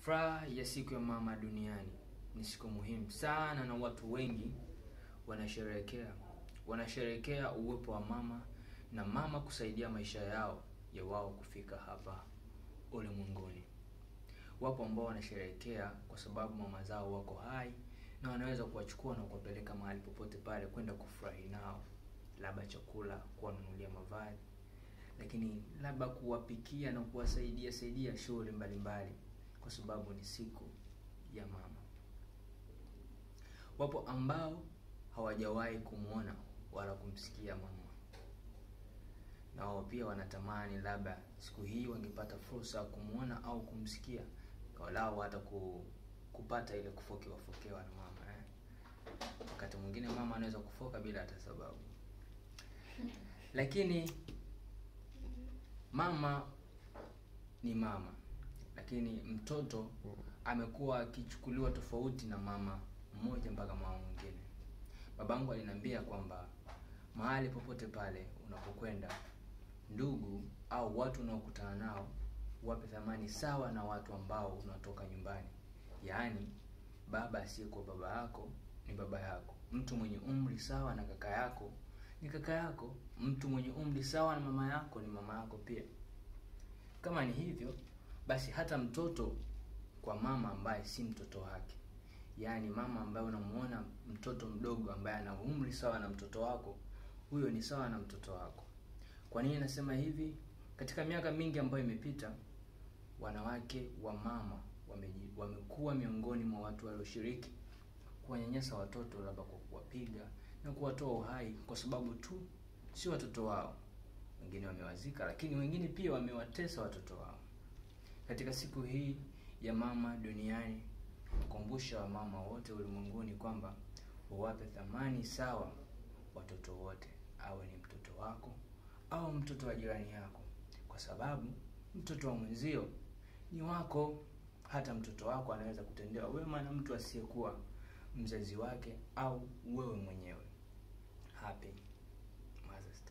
Furaha ya siku ya mama duniani ni siku muhimu sana, na watu wengi wanasherehekea wanasherehekea uwepo wa mama na mama kusaidia maisha yao ya wao kufika hapa ulimwenguni. Wapo ambao wanasherehekea kwa sababu mama zao wako hai na wanaweza kuwachukua na kuwapeleka mahali popote pale kwenda kufurahi nao, labda chakula, kuwanunulia mavazi, lakini labda kuwapikia na kuwasaidia saidia shughuli mbalimbali, kwa sababu ni siku ya mama. Wapo ambao hawajawahi kumwona wala kumsikia mama, na wao pia wanatamani labda siku hii wangepata fursa ya kumwona au kumsikia, walau hata ku, kupata ile kufokewa fokewa na mama eh. Wakati mwingine mama anaweza kufoka bila hata sababu, lakini mama ni mama, lakini mtoto amekuwa akichukuliwa tofauti na mama mmoja mpaka mama mwingine. Babangu aliniambia kwamba mahali popote pale unapokwenda, ndugu au watu unaokutana nao wape thamani sawa na watu ambao unatoka nyumbani. Yaani, baba asiyekuwa baba yako ni baba yako, mtu mwenye umri sawa na kaka yako ni kaka yako, mtu mwenye umri sawa na mama yako ni mama yako pia. Kama ni hivyo basi, hata mtoto kwa mama ambaye si mtoto wake, yaani mama ambaye unamuona mtoto mdogo ambaye ana umri sawa na mtoto wako, huyo ni sawa na mtoto wako. Kwa nini nasema hivi? Katika miaka mingi ambayo imepita, wanawake wa mama wameji- wamekuwa miongoni mwa watu walioshiriki kuwanyanyasa watoto, labda kwa kuwapiga na kuwatoa uhai kwa sababu tu si watoto wao. Wengine wamewazika, lakini wengine pia wamewatesa watoto wao. Katika siku hii ya mama duniani, kukumbusha wamama wote ulimwenguni kwamba wawape thamani sawa watoto wote, awe ni mtoto wako au mtoto wa jirani yako, kwa sababu mtoto wa mwenzio ni wako. Hata mtoto wako anaweza kutendewa wema na mtu asiyekuwa mzazi wake au wewe mwenyewe. Happy Mother's Day.